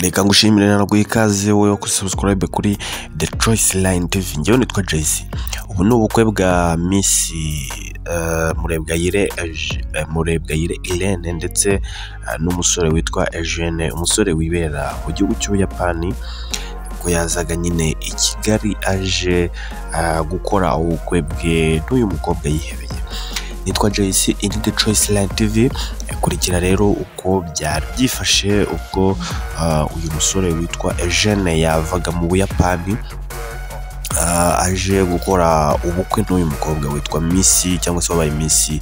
reka ngushimire ntabwo ikaze wowe wo kuri subscribe kuri the choice line tv ngewe nitwa jayisi ubu ni ubukwe bwa misi murebwayire murebwayire irene ndetse eh, n'umusore witwa eugene umusore wibera mu gihugu cy'ubuyapani ko yazaga nyine i kigali aje ah, gukora ubukwe bwe n'uyu mukobwa yihebeye nitwa jayisi iri the choice line tv kurikira rero uko byari byifashe ubwo ah, uyu musore witwa eugene yavaga mu buyapani ah, aje gukora ubukwe n'uyu mukobwa witwa misi cyangwa se wabaye misi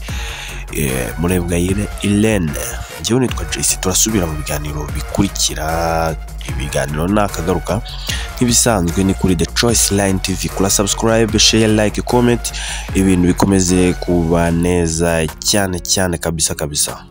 eh, murebwayire irene njyewe nitwa jesi turasubira mu biganiro bikurikira ibiganiro nakagaruka nk'ibisanzwe ni kuri the choice line tv kura subscribe share like comment ibintu bikomeze kuba neza cyane cyane kabisa kabisa